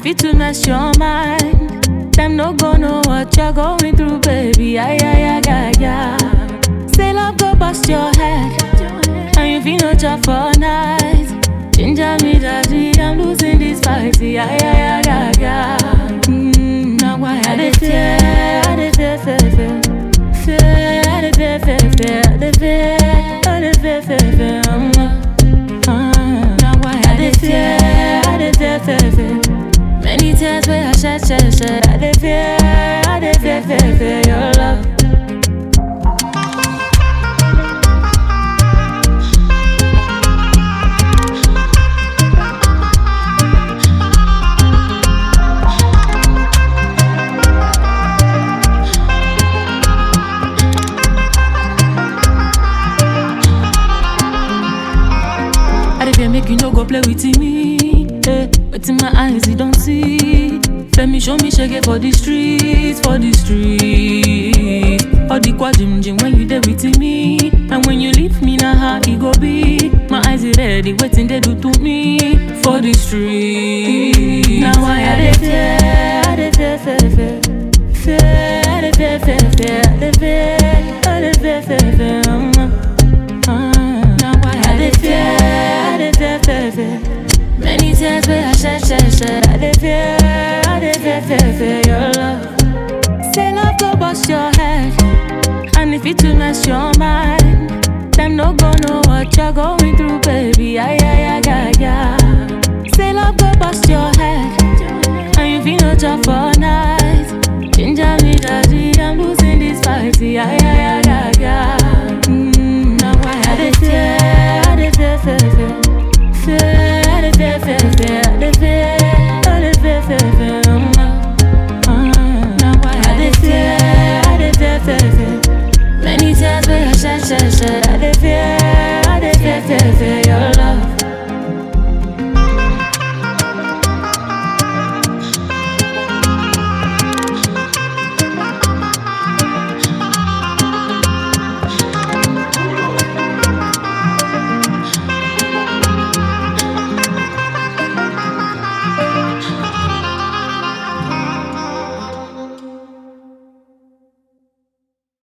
fit to mess your mind. Them no go know what you're going through, baby. Ay, ay, ay, ay, ay. Say love go bust your head. And you feel no job for night. Ginger me, daddy, I'm losing this fight. Ay, ay, ay, ay, ay. Mm, now why I dey fear, I dey fear, fear, fear. Fear, I dey fear, fear, fear. I dey fear, I dey fear, fear, fear. Um, uh, now why I dey fear, I dey fear, fear, fear. Many tears where I shed, shed, shed. I dey fear, I dey fear, fear, fear your love. I dey fear make you no go play with me. Eh, but in my eyes you don't see. Let me show me shege for the streets, for the streets. All the quad jim jim when you there with me. And when you leave me now how it go be. My eyes is ready, waiting they do to me for the streets. Now why I dey fear, I dey fear, fear, fear. Fear, I dey fear, fear, fear. I dey fear, I dey fear, fear, fear. Um, uh, now why I dey fear, I dey fear, fear, fear. Many tears where I shed, shed, shed. I dey fear, I dey fear, fear, fear your love. Say love go bust your head, and if it to mess your mind, them no go know what you're going through, baby. Ay ay ay ay ay. Say love go bust your head, and you feel no job for night. Ginger me, daddy, I'm losing this fight. Ay ay ay ay ay. Mm, now why I dey fear, I dey fear, fear, fear. Fear, I dey fear, fear, fear. I dey fear, I dey fear, fear, fear. Um, uh, now why I dey fear, I dey fear, fear, fear. Many tears where I shed, shed, shed.